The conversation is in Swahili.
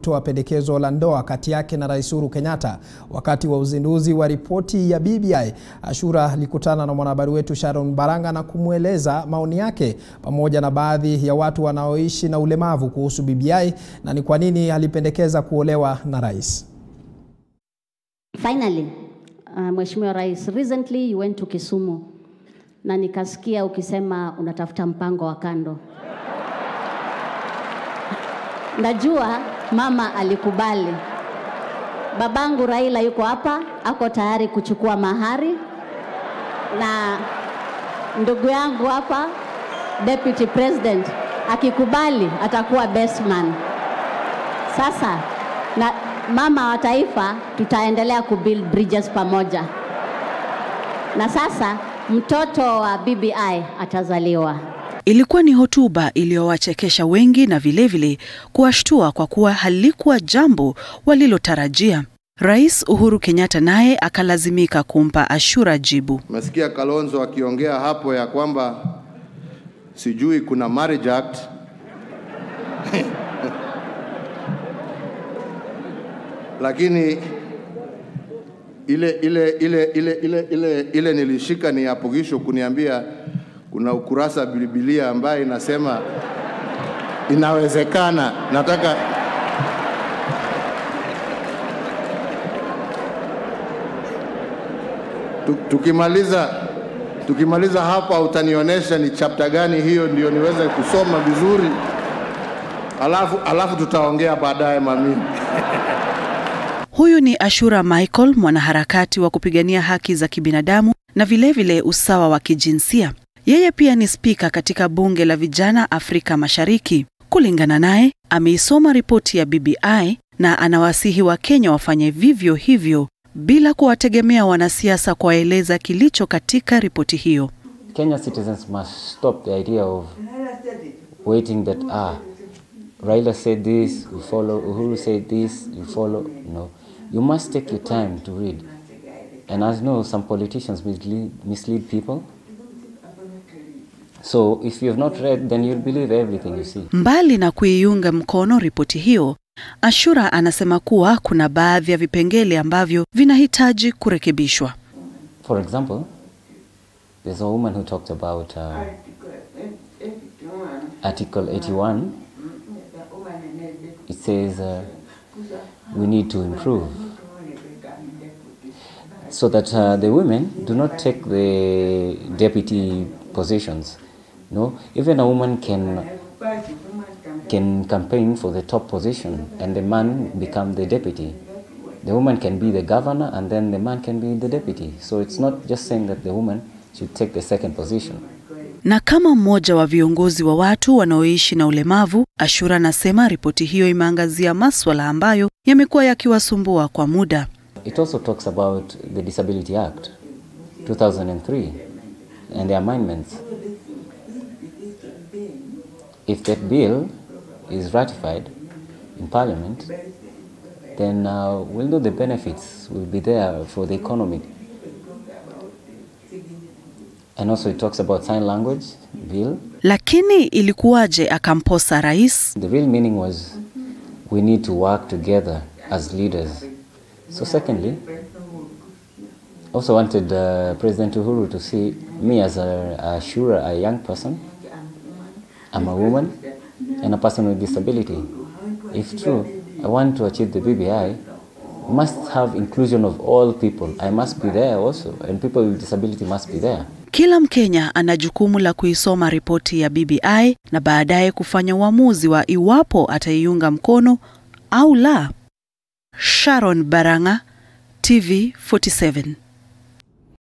toa pendekezo la ndoa kati yake na Rais Uhuru Kenyatta. Wakati wa uzinduzi wa ripoti ya BBI, Ashura alikutana na mwanahabari wetu Sharon Baranga na kumweleza maoni yake pamoja na baadhi ya watu wanaoishi na ulemavu kuhusu BBI na ni kwa nini alipendekeza kuolewa na rais. Finally, uh, Mheshimiwa Rais, recently you went to Kisumu na nikasikia ukisema unatafuta mpango wa kando. Najua mama alikubali. Babangu Raila yuko hapa, ako tayari kuchukua mahari, na ndugu yangu hapa deputy president akikubali atakuwa best man. Sasa na mama wa taifa, tutaendelea kubuild bridges pamoja, na sasa mtoto wa BBI atazaliwa. Ilikuwa ni hotuba iliyowachekesha wengi na vilevile kuwashtua kwa kuwa halikuwa jambo walilotarajia. Rais Uhuru Kenyatta naye akalazimika kumpa Ashura jibu. Mesikia Kalonzo akiongea hapo ya kwamba sijui kuna marriage act lakini ile ile ile ile ile ile ile nilishika ni apogisho kuniambia kuna ukurasa Biblia ambaye inasema inawezekana. Nataka tukimaliza tukimaliza hapa utanionyesha ni chapter gani hiyo, ndio niweze kusoma vizuri, alafu, alafu tutaongea baadaye mami. Huyu ni Ashura Michael, mwanaharakati wa kupigania haki za kibinadamu na vilevile vile usawa wa kijinsia. Yeye pia ni spika katika bunge la vijana Afrika Mashariki. Kulingana naye, ameisoma ripoti ya BBI na anawasihi Wakenya wafanye vivyo hivyo bila kuwategemea wanasiasa kuwaeleza kilicho katika ripoti hiyo. Kenya citizens must stop the idea of waiting that ah Raila said this, we follow. Uhuru said this, you follow. No, you must take your time to read. And as you know, some politicians mislead, mislead people. So if you have not read, then you'll believe everything you see. Mbali na kuiunga mkono ripoti hiyo, Ashura anasema kuwa kuna baadhi ya vipengele ambavyo vinahitaji kurekebishwa. For example, there's a woman who talked about uh, Article 81. It says uh, we need to improve so that uh, the women do not take the deputy positions. No, even a woman can can campaign for the top position and the man become the deputy. The woman can be the governor and then the man can be the deputy. So it's not just saying that the woman should take the second position. Na kama mmoja wa viongozi wa watu wanaoishi na ulemavu, Ashura anasema ripoti hiyo imeangazia maswala ambayo yamekuwa yakiwasumbua kwa muda. It also talks about the Disability Act 2003 and the amendments. If that bill is ratified in Parliament, then uh, we'll know the benefits will be there for the economy. And also it talks about sign language bill. Lakini ilikuwaje akamposa rais? The real meaning was we need to work together as leaders. So secondly, also wanted uh, President Uhuru to see me as a, a sure a young person. I'm a woman and a person with disability. If true, I want to achieve the BBI, must have inclusion of all people. I must be there also, and people with disability must be there. Kila Mkenya ana jukumu la kuisoma ripoti ya BBI na baadaye kufanya uamuzi wa iwapo ataiunga mkono au la. Sharon Baranga, TV 47.